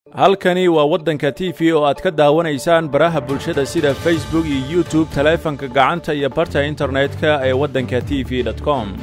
halkani waa waddanka t v oo aad ka daawanaysaan baraha bulshada sida facebook iyo youtube taleefanka gacanta iyo barta internetka ee waddanka t v com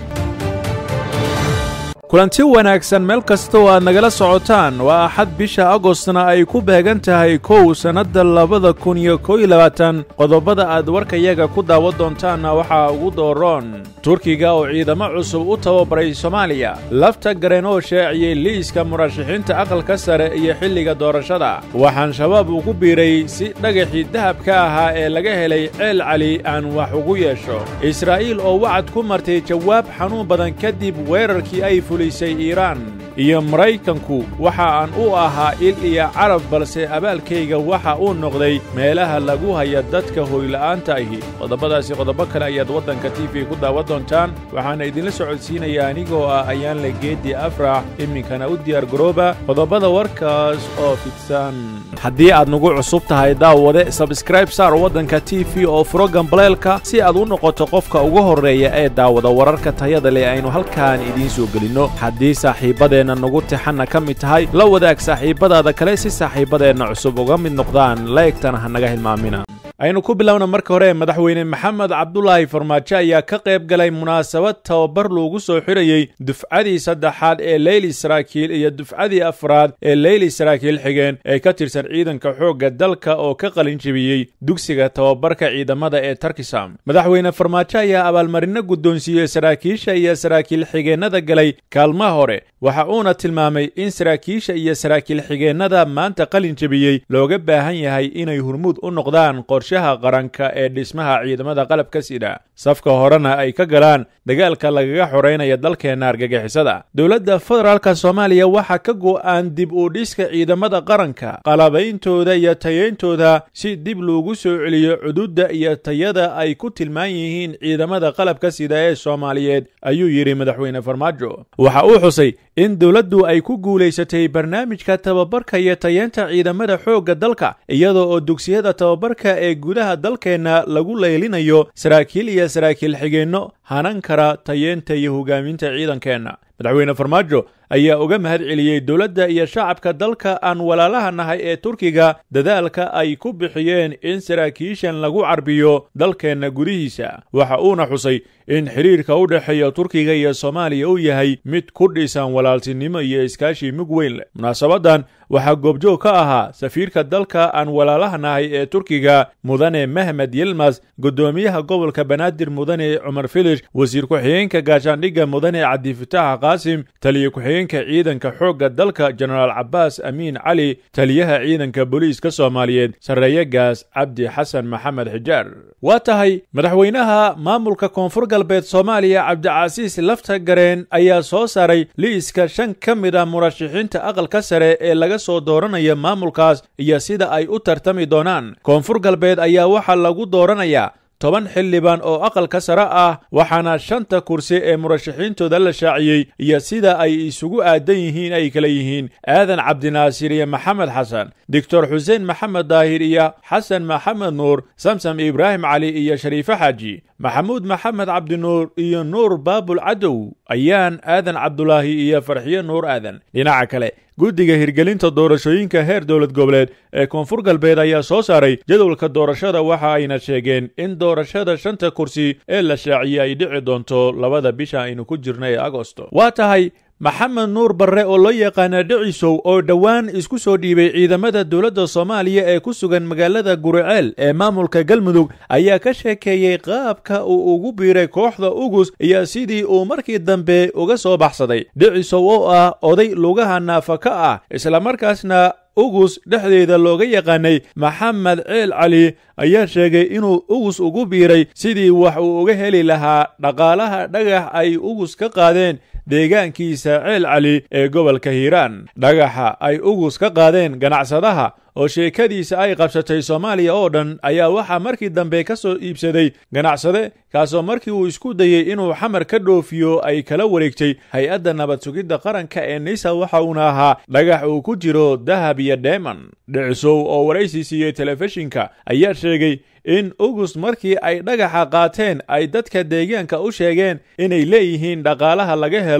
kulanti wanaagsan meel kasta oo aad nagala socotaan waa axad bisha agostna ay ku beegan tahay kow sannadda labada kun iyo kow iyo labaatan qodobada aad warkayaga ku daawan doontaanna waxaa ugu dooroon turkiga oo ciidamo cusub u tababaray soomaaliya lafta gareen oo shaaciyey liiska murashaxiinta aqalka sare iyo xilliga doorashada waxaan shabaab ugu biiray si dhagaxii dahabka ahaa ee laga helay ceel cali aan wax ugu yeesho israa'iil oo wacad ku martay jawaab xanuun badan kadib weerarkii ay fulisay iiraan iyo maraykanku waxa aan u ahaa il iyo carab balse abaalkayga waxa uu noqday meelaha lagu haya dadka hoyla'aanta ahi qodobadaasi qodobo kale ayaad waddanka t v ku daawan doontaan waxaana idinla socodsiinaya anigoo ah ayaanle geeddi afrax iminkana u diyaar garooba qodobada warkaas oo fidsan haddii aad nagu cusub tahay daawade sabskraib saar waddanka t v oo furo gambaleelka si aad u noqoto qofka ugu horreeya ee daawada wararka tayada leh aynu halkaan idiin soo gelinno haddii saaxiibbadeenna nagu tixanna ka mid tahay la wadaag saaxiibbadaada kale si saaxiibbadeenna cusub uga mid noqdaan laegtana ha naga hilmaamina aynu ku bilowna marka hore madaxweyne maxamed cabdulaahi farmaajo ayaa ka qayb galay munaasabad tababar loogu soo xidhayey dufcadii saddexaad ee leyli saraakiil iyo dufcadii afraad ee leyli saraakiil xigeen ee ka tirsan ciidanka xoogga dalka oo ka qalin jebiyey dugsiga tababarka ciidamada ee tarkisam madaxweyne farmaajo ayaa abaalmarino guddoonsiiyey saraakiisha iyo saraakiil xigeennada galay kaalmaha hore waxa uuna tilmaamay in saraakiisha iyo saraakiil xigeennada maanta qalin jebiyey looga baahan yahay inay hurmuud u noqdaan qorshaha qaranka ee dhismaha ciidamada qalabka sida safka horena ay ka galaan dagaalka lagaga xoraynaya dalkeenna argagixisada dowladda federaalka soomaaliya waxaa ka go'aan dib u dhiska ciidamada qaranka qalabayntooda iyo tayayntooda si dib loogu soo celiyo cududda iyo tayada ay ku tilmaan yihiin ciidamada qalabka sida ee soomaaliyeed ayuu yidhi madaxweyne farmaajo waxa uu xusay in dowladdu ay ku guulaysatay barnaamijka tababarka iyo tayeenta ciidamada xoogga dalka iyadoo oo dugsiyada tababarka ee gudaha dalkeenna lagu leylinayo saraakiil iyo saraakiil xigeenno hanan kara tayeenta iyo hogaaminta ciidankeenna madaxweyne farmaajo ayaa uga mahad celiyey dowladda iyo shacabka dalka aan walaalaha nahay ee turkiga dadaalka ay ku bixiyeen in saraakiishan lagu carbiyo dalkeenna gudihiisa waxa uuna xusay in xidhiirka u dhexeeya turkiga iyo soomaaliya uu yahay mid ku dhisan walaaltinimo iyo iskaashi mug weyn leh munaasabadan waxaa goobjoog ka ahaa safiirka dalka aan walaalaha nahay ee turkiga mudane mehmed yilmas guddoomiyaha gobolka banaadir mudane cumar filish wasiir ku-xigeenka gaashaandhigga mudane cabdifitaax qaasim taliye ku-xigeenka ciidanka xoogga dalka jenaraal cabbaas amiin cali taliyaha ciidanka booliiska soomaaliyeed sarreeye gaas cabdi xasan maxamed xijaar waa tahay madaxweynaha maamulka koonfur galbeed soomaaliya cabdicasiis lafta gareen ayaa soo saaray liiska shan ka mid a murashaxiinta aqalka sare ee laga soo dooranaya maamulkaas iyo sida ay u tartami doonaan koonfur galbeed ayaa waxaa lagu dooranayaa toban xildhibaan oo aqalka sare ah waxaana shanta kursi ee murashaxiintooda la shaaciyey iyo sida ay isugu aadan yihiin ay kala yihiin aadan cabdinaasir iyo maxamed xasan doctor xuseen maxamed daahir iyo xasan maxamed nuur samsam ibraahim cali iyo shariifo xaaji maxamuud maxamed cabdinuur iyo nuur baabul cadow ayaan aadan cabdulaahi iyo farxiyo nuur aadan dhinaca kale guddiga hirgelinta doorashooyinka heer dowlad goboleed ee koonfur galbeed ayaa soo saaray jadwalka doorashada waxa ayna sheegeen in doorashada shanta kursi ee la shaaciyey ay dhici doonto labada bisha aynu ku jirna ee agosto waa tahay maxamed nuur barre oo loo yaqaana dhicisow oo dhowaan isku soo dhiibay ciidamada dowladda soomaaliya ee ku sugan magaalada guriceel ee maamulka galmudug ayaa ka sheekeeyey qaabka uu ugu biiray kooxda ugus iyo sidii uu markii dambe uga soo baxsaday dhicisow oo ah oday lugaha naafa ka ah islamarkaasna ugus dhexdeeda looga yaqaanay maxamed ceel cali ayaa sheegay inuu ugus ugu biiray sidii wax uu uga heli lahaa dhaqaalaha dhagax ay ugus ka qaadeen deegaankiisa ceel cali ee gobolka hiiraan dhagaxa ay ugus ka qaadeen ganacsadaha oo sheekadiisa ay qabsatay soomaaliya oo dhan ayaa waxaa markii dambe ka soo iibsaday ganacsade kaasoo markii uu isku dayey inuu xamar ka dhoofiyo ay kala wareegtay hay-adda nabad sugidda qaranka ee nisa waxa uuna ahaa dhagax uu ku jiro dahab iyo deeman dhicisow oo waraysi siiyey telefishinka ayaa sheegay in ugust markii ay dhagaxa qaateen ay dadka deegaanka u sheegeen inay leeyihiin dhaqaalaha laga helo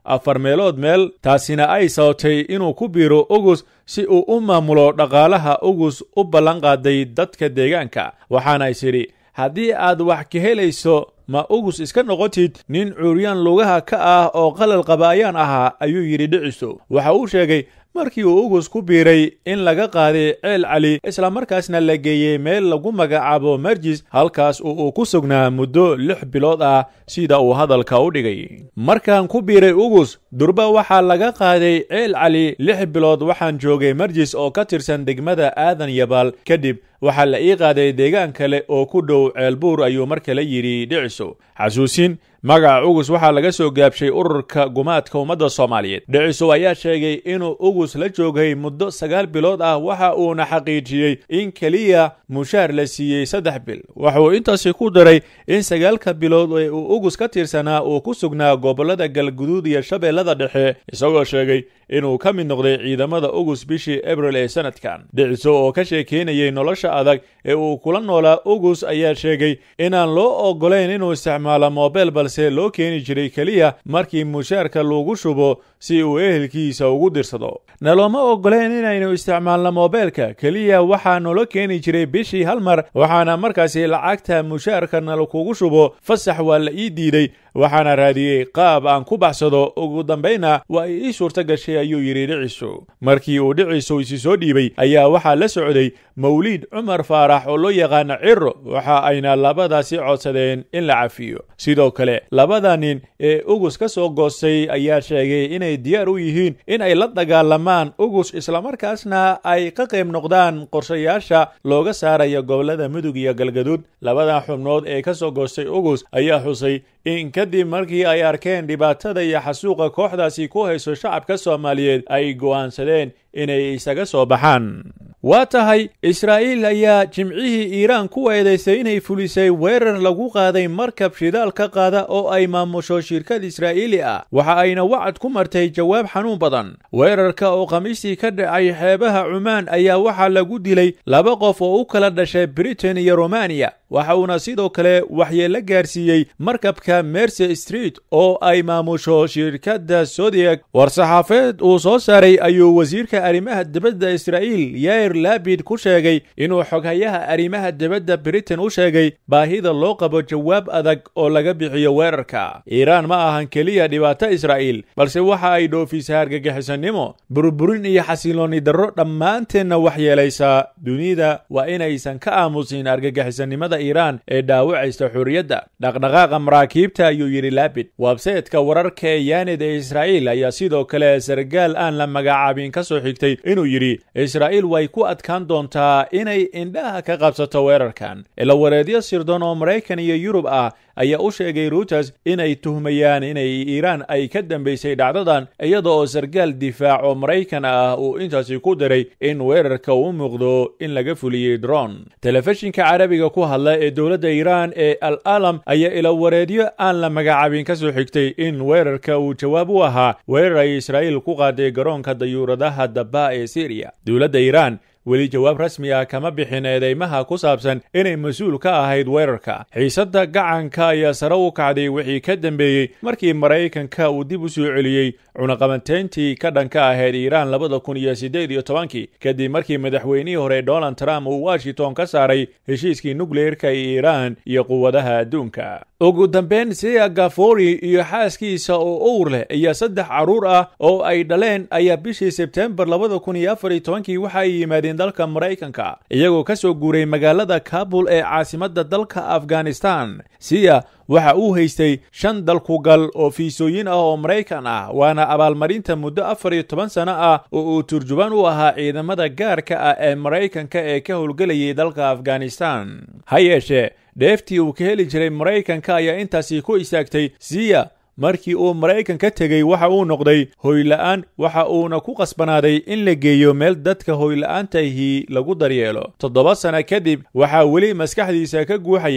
afar meelood meel taasina ay sababtay inuu ku biiro ugus si uu u maamulo dhaqaalaha ugus u ballan qaaday dadka deegaanka waxaana is idhi haddii aad wax ka helayso ma ugus iska noqotid nin cuuryaan lugaha ka ah oo qalal qaba ayaan ahaa ayuu yidhi dhiciso waxa uu sheegay markii uu ugus ku biiray in laga qaaday ceel cali islamarkaasna la geeyey meel lagu magacaabo marjis halkaas oo uu ku sugnaa muddo lix bilood ah sida uu hadalka u dhigay markaan ku biiray ugus durba waxaa laga qaaday ceel cali lix bilood waxaan joogay marjis oo ka tirsan degmada aadan yabaal kadib waxaa la ii qaaday deegaan kale oo ku dhow ceelbuur ayuu mar kale yidhi dhiciso xasuusin magaca ugus waxaa laga soo gaabshay ururka gumaadka ummadda soomaaliyeed dhiciso ayaa sheegay inuu ugus la joogay muddo sagaal bilood ah waxa uuna xaqiijiyey in keliya mushaar la siiyey saddex bil waxauu intaasi ku daray in sagaalka bilood ee uu ugus ka tirsanaa uu ku sugnaa gobollada galguduud iyo shabeellada dhexe isagoo sheegay inuu ka mid noqday ciidamada ugus bishii abril ee sanadkan dhiciso oo ka sheekeynayay nolosha adag ee uu kula noolaa ugus ayaa sheegay inaan loo ogolayn inuu isticmaalo moobel balse loo keeni jiray keliya markii mushaarka lagu shubo si uu ehelkiisa ugu dirsado nalooma ogoleen inaynu isticmaalno moobeelka keliya waxaa nolo keeni jiray bishii hal mar waxaana markaasi lacagta mushaarka nalakugu shubo fasax waa la ii diiday waxaana raadiyey qaab aan ku baxsado ugu dambayna waa ay ii suurto gashay ayuu yidhi dhiciso markii uu dhiciso isi soo dhiibay ayaa waxaa la socday mawliid cumar faarax oo loo yaqaano ciro waxa ayna labadaasi codsadeen in la cafiyo sidoo kale labada nin ee ugus ka soo goostay ayaa sheegay inay diyaar u yihiin in ay la dagaalamaan ugus islamarkaasna ay ka qayb noqdaan qorshayaasha looga saaraya gobollada mudug iyo galgaduud labadan xubnood ee ka soo goostay ugus ayaa xusay in kadib markii ay arkeen dhibaatada iyo xasuuqa kooxdaasi ku hayso shacabka soomaaliyeed ay go'aansadeen inay isaga soo baxaan waa tahay israa'iil ayaa jimcihii iiraan ku eedaysay inay fulisay weerar lagu qaaday markab shidaal ka qaada oo ay maamusho shirkad israa'iili ah waxa ayna wacad ku martay jawaab xanuun badan weerarka oo khamiistii ka dhacay xeebaha cumaan ayaa waxaa lagu dilay laba qof oo u kala dhashay britain iyo romaniya waxa uuna sidoo kale waxyeello gaarsiiyey markabka mercy street oo ay maamusho shirkadda sodiak war-saxaafeed uu soo saaray ayuu wasiirka arrimaha dibadda israa'iil yair labid ku sheegay inuu xoghayaha arrimaha dibadda britain u sheegay baahida loo qabo jawaab adag oo laga bixiyo weerarka iiraan ma ahan keliya dhibaato israa'iil balse waxa ay dhoofisa argagixisannimo burburin iyo xasiloonni darro dhammaanteenna waxyeelaysaa dunida waa inaysan ka aamusin argagixisannimada iiraan ee dhaawacaysta xurriyadda dhaqdhaqaaqa maraakiibta ayuu yidhi labid websaytka wararka ee yaanid ee israa'iil ayaa sidoo kale sargaal aan la magacaabin ka soo xigtay inuu yidhi israa'iil way ku adkaan doontaa inay indhaha ka qabsato weerarkan ilawareedyo sirdoon oo maraykan iyo yurub ah ayaa u sheegay ruuters inay tuhmayaan inay iiraan ay ka dambaysay dhacdadan iyada oo sargaal difaac oo maraykan ah uu intaasi ku daray in weerarka uu muuqdo in laga fuliyey dron telefishinka carabiga ku hadla ee dowladda iiraan ee al alam ayaa ilawareedyo aan la magacaabin ka soo xigtay in weerarka uu jawaab u ahaa weerar ay israa'iil ku qaaday garoonka dayuuradaha daba ee siriya dowladda iiraan weli jawaab rasmi ah kama bixin eedeymaha ku saabsan inay mas-uul ka ahayd weerarka xiisadda gacanka ayaa sare u kacday wixii ka dambeeyey markii maraykanka uu dib u soo celiyey cunaqabateyntii ka dhanka ahayd iiraan labada kun iyo siddeed iyo tobankii kadib markii madaxweynihii hore donald trump uu washington ka saaray heshiiskii nukleerka ee iiraan iyo quwadaha adduunka ugu dambeyn sia gafori iyo xaaskiisa oo owr leh iyo saddex carruur ah oo ay dhaleen ayaa bishii sebtembar labada kun iyo afar iyo tobankii waxa ay yimaadeen dalka maraykanka iyagoo ka soo guuray magaalada kabul ee caasimadda dalka afghanistan siya waxa uu haystay shan dalkugal oo fiisooyin ah oo maraykan ah waana abaalmarinta muddo afar iyo toban sano ah oo uu turjubaan u ahaa ciidamada gaarka ah ee maraykanka ee ka howlgelayay dalka afghanistan ha yeeshee dheeftii uu ka heli jiray maraykanka ayaa intaasi ku istaagtay siya markii uu maraykan ka tegey waxa uu noqday hoyla'aan waxa uuna ku qasbanaaday in la geeyo meel dadka hoyla'aantahii lagu daryeelo toddoba sana kadib waxaa weli maskaxdiisa ka guuxaya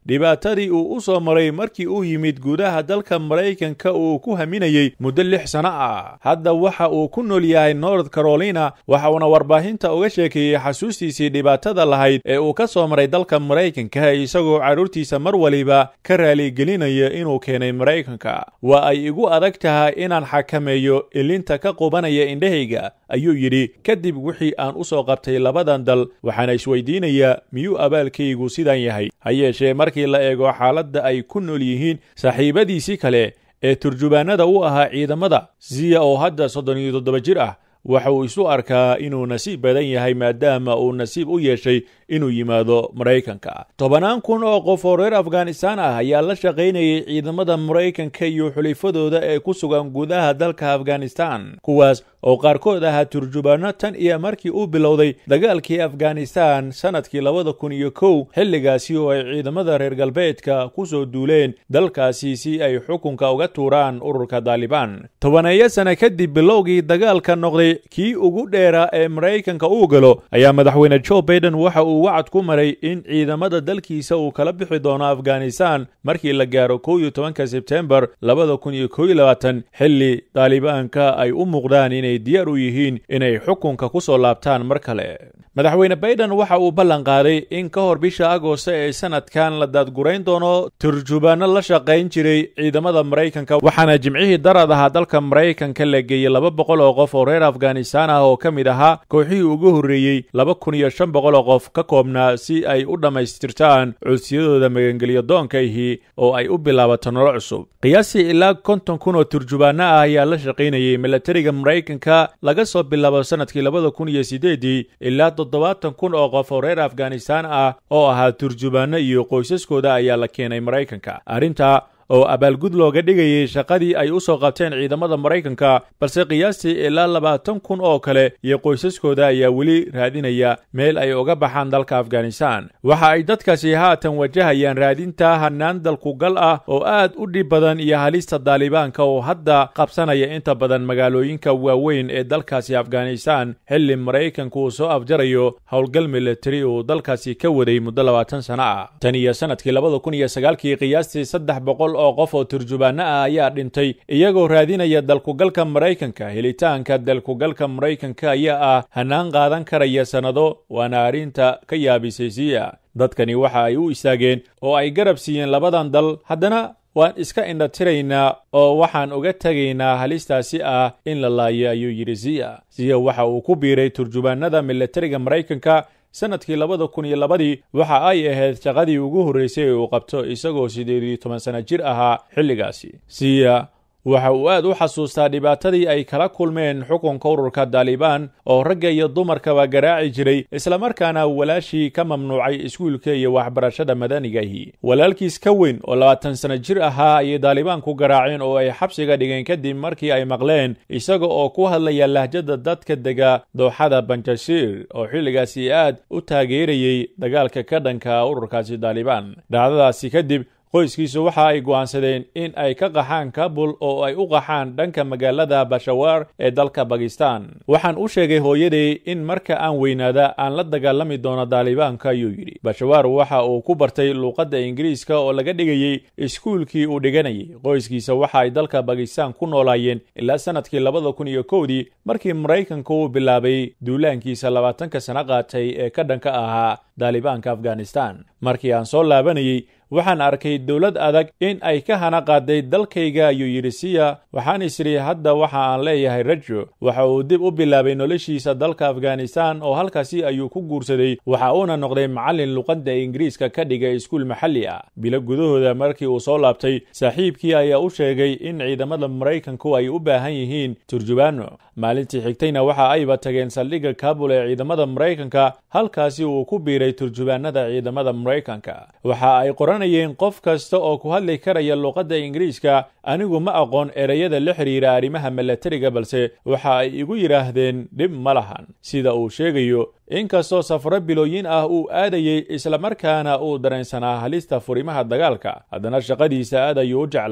dhibaatadii uu u soo maray markii uu yimid gudaha dalka maraykanka uu ku haminayey muddo lix sano ah hadda waxa uu ku nool yahay north carolina waxa uuna warbaahinta uga sheekeeyey xasuustiisii dhibaatada lahayd ee uu ka soo maray dalka maraykanka isagoo carruurtiisa mar waliba ka raaligelinaya inuu keenay maraykanka waa ay igu adag tahay inaan xakameeyo ilinta ka qubanaya indhahayga ayuu yidhi kadib wixii aan u soo qabtay labadan dal waxaana isweydiinayaa miyuu abaalkaygu sidan yahay ha yeeshee markii la eego xaaladda ay ku nool yihiin saaxiibadiisii kale ee turjubaanada u ahaa ciidamada siya oo hadda soddon iyo toddoba jir ah waxa uu isu arkaa inuu nasiib badan yahay maadaama uu nasiib u yeeshay inuu yimaado maraykanka tobannaan kun oo qof oo reer afghanistan ah ayaa la shaqaynayay ciidamada maraykanka iyo xulifadooda ee ku sugan gudaha dalka afghanistan kuwaas oo qaarkood ahaa turjubaano tan iyo markii uu bilowday dagaalkii afghanistan sannadkii labada kun iyo kow xilligaasi oo ay ciidamada reer galbeedka ku soo duuleen dalkaasi si ay xukunka uga tuuraan ururka daalibaan tobaneeyo sane kadib bilowgii dagaalka noqday kii ugu dheeraa ee maraykanka uu galo ayaa madaxweyne joe baiden waxa uu wacad ku maray in ciidamada dalkiisa uu kala bixi doono afghanistan markii la gaaro kow iyo tobanka sebtembar labada kun iyo kow iyo labaatan xilli daalibaanka ay u muuqdaan inay diyaar u yihiin inay xukunka ku soo laabtaan mar kale madaxweyne baiden waxa uu ballan qaaday in ka hor bisha agoosta ee sanadkan la daadgurayn doono turjubaano la shaqayn jiray ciidamada maraykanka waxaana jimcihii darad ahaa dalka maraykanka la geeyey laba boqol oo qof oo reer afghanistan ah oo ka mid ahaa kooxihii ugu horreeyey laba kun iyo shan boqol oo qof ka koobnaa si ay u dhammaystirtaan codsiyadooda magangelyo doonkaihii oo ay u bilaabato nolol cusub qiyaastii ilaa konton kun oo turjubaano ah ayaa la shaqaynayay milatariga maraykanka laga soo bilaabo sannadkii labada kun iyo sideedii ilaa toddobaatan kun oo qof oo reer afghanistan ah oo ahaa turjubaano iyo qoysaskooda ayaa la keenay maraykanka arrinta oo abaalgud looga dhigayay shaqadii ay u soo qabteen ciidamada maraykanka balse qiyaastii ilaa labaatan kun oo kale iyo qoysaskooda ayaa weli raadinaya meel ay uga baxaan dalka afghanistan waxa ay dadkaasi haatan wajahayaan raadinta hanaan dalkugal ah oo aad u dhib badan iyo halista daalibaanka oo hadda qabsanaya inta badan magaalooyinka waaweyn ee dalkaasi afghanistan xilli maraykanku uu soo afjarayo howlgal militari uu dalkaasi ka waday muddo labaatan sano ah tan iyo sanadkii labada kun iyo sagaalkii qiyaastii saddex boqol oo qof oo turjubaano ah ayaa dhintay iyagoo raadinaya dalkugalka maraykanka helitaanka dalkugalka maraykanka ayaa ah hanaan qaadan karaya sannado waana arrinta ka yaabisay siya dadkani waxa ay u istaageen oo ay garab siiyeen labadan dal haddana waan iska indhatiraynaa oo waxaan uga tegaynaa halistaasi ah in la laayo ayuu yidhi siya siya waxa uu ku biiray turjubaanada militariga maraykanka sannadkii labada kun iyo labadii waxa ay ahayd shaqadii ugu horraysay ee uu qabto isagoo siddeed iyo toban sana jir ahaa xilligaasi siya waxa uu aad u xasuustaa dhibaatadii ay kala kulmeen xukunka ururka daalibaan oo ragga iyo dumarkaba garaaci jiray islamarkaana walaashii ka mamnuucay iskuulka iyo waxbarashada madanigahi walaalkiis ka weyn oo labaatan sana jir ahaa ayay daalibaan ku garaaceen oo ay xabsiga dhigeen kadib markii ay maqleen isaga oo ku hadlaya lahjada dadka dega dooxada banjashiir oo xilligaasi aad u taageerayey dagaalka ka dhanka ururkaasi daalibaan dhacdadaasi kadib qoyskiisu waxa ay go'aansadeen in ay ka qaxaan kabul oo ay u qaxaan dhanka magaalada bashawaar ee dalka bakistan waxaan u sheegay hooyaday in marka aan weynaada aan la dagaalami doono daalibaanka ayuu yidhi bashawaar waxa uu ku bartay luuqadda ingiriiska oo laga dhigayey iskuulkii uu dhiganayay qoyskiisa waxa ay dalka bakistan ku noolaayeen ilaa sannadkii labada kun iyo kowdii markii maraykanka uu bilaabay duulaankiisa labaatanka sano qaatay ee ka dhanka ahaa daalibaanka afghanistan markii aan soo laabanayey waxaan arkay dowlad adag in ay ka hana qaaday dalkayga ayuu yidhi siya waxaan isiri hadda waxa aan leeyahay rajo waxa uu dib u bilaabay noloshiisa dalka afghanistan oo halkaasi ayuu ku guursaday waxa uuna noqday macallin luqadda ingiriiska ka dhigay iskuul maxalli ah bilo gudahooda markii uu soo laabtay saaxiibkii ayaa u sheegay in ciidamada maraykanku ay u baahan yihiin turjubaano maalintii xigtayna waxa ayba tageen saldhigga kabul ee ciidamada maraykanka halkaasi uu ku biiray turjubaanada ciidamada maraykanka waxa ay qoranayeen qof kasta oo ku hadli karaya luqadda ingiriiska anigu ma aqoon ereyada la xidhiira arrimaha milatariga balse waxa ay igu yidhaahdeen dhib ma lahan sida uu sheegayo inkastoo safaro bilooyin ah uu aadayey islamarkaana uu dareensanaa halista furimaha dagaalka haddana shaqadiisa aad ayuu u jeclaa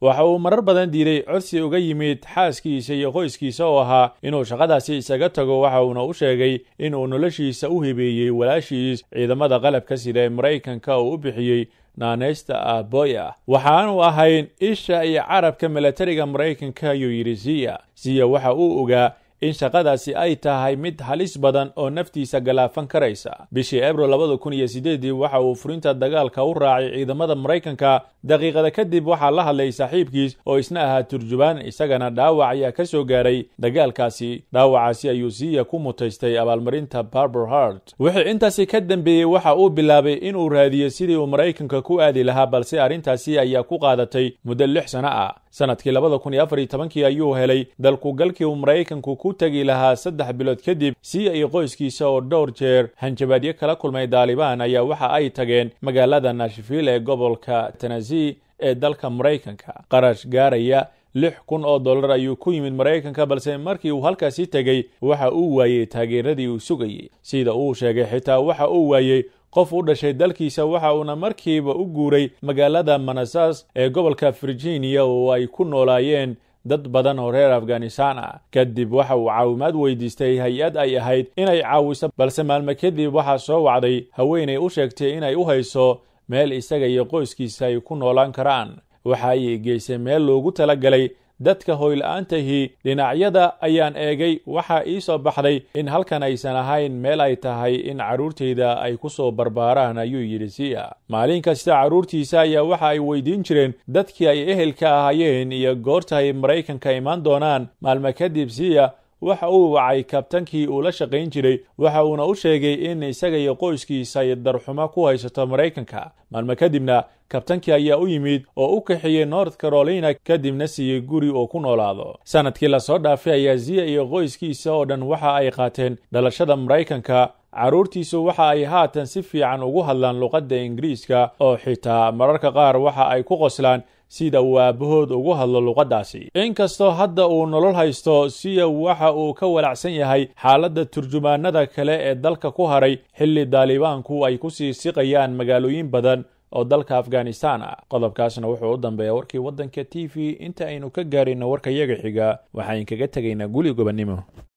waxa uu marar badan diiday codsi uga yimid xaaskiisa iyo qoyskiisa oo ahaa inuu shaqadaasi isaga tago waxa uuna u sheegay inuu noloshiisa u hibeeyey walaashiis ciidamada qalabka sida ee maraykanka uu u bixiyey naanaysta aaboy ah waxaanu ahayn isha iyo carabka milatariga maraykanka ayuu yidhi siya siya waxa uu ogaa in shaqadaasi ay tahay mid halis badan oo naftiisa galaafan karaysa bishii abril labada kun iyo sideedii waxa uu furinta dagaalka u raacay ciidamada maraykanka daqiiqada kadib waxaa la hadlay saaxiibkiis oo isna ahaa turjubaan isagana dhaawac ayaa ka soo gaaray dagaalkaasi dhaawacaasi ayuu siiya ku mutaystay abaalmarinta barber hart wixii intaasi ka dambeeyey waxa uu bilaabay inuu raadiyo sidii uu maraykanka ku aadi lahaa balse arrintaasi ayaa ku qaadatay muddo lix sano ah sanadkii labada kun iyo afar iyo tobankii ayuu helay dalkugalkii uu maraykanku ku tegi lahaa saddex bilood kadib siya iyo qoyskiisa oo dhowr jeer hanjabaadyo kala kulmay daalibaan ayaa waxa ay tageen magaalada nashville ee gobolka tenasi ee dalka maraykanka qarash gaaraya lix kun oo dollar ayuu ku yimid maraykanka balse markii uu halkaasi tegey waxa uu waayey taageeradii uu sugayey sida uu sheegay xitaa waxa uu waayey qof u dhashay dalkiisa waxa uuna markiiba u guuray magaalada manasas ee gobolka virginia oo ay ku noolaayeen dad badan oo reer afghanistan ah kadib waxa uu caawimaad weydiistay hay-ad ay ahayd inay caawiso balse maalmo kadib waxaa soo wacday haweenay u sheegtay inay u hayso meel isaga iyo qoyskiisa ay ku noolaan karaan waxa ay geysay meel loogu talagalay dadka hoyla-aantahi dhinacyada ayaan eegay waxaa ii soo baxday in halkan aysan ahayn meel ay tahay in carruurtayda ay ku soo barbaaraan ayuu yidhi siya maalin kasta carruurtiisa ayaa waxa ay weydiin jireen dadkii ay ehelka ahaayeen iyo goorta ay maraykanka imaan doonaan maalmo kadib siya waxa uu wacay kabtankii uu la shaqayn jiray waxa uuna u sheegay in isaga iyo qoyskiisa ay darxumo ku haysato maraykanka maalmo kadibna kabtankii ayaa u yimid oo u kaxeeyey north carolina kadibna siiyey guri oo ku noolaado sanadkii lasoo dhaafay ayaa ziya iyo qoyskiisa oo dhan waxa ay qaateen dhalashada maraykanka carruurtiisu waxa ay haatan si fiican ugu hadlaan luqadda ingiriiska oo xitaa mararka qaar waxa ay ku qoslaan sida uu aabbahood ugu hadlo luqaddaasi inkastoo hadda uu nolol haysto siya waxa uu ka walacsan yahay xaaladda turjumaanada kale ee dalka ku haray xilli daalibaanku ay ku sii siqayaan magaalooyin badan oo dalka afghanistan ah qodobkaasna wuxuu u dambeeya warkii waddanka t v inta aynu ka gaarayno warka yaga xiga waxaan kaga tegaynaa guli gobannimo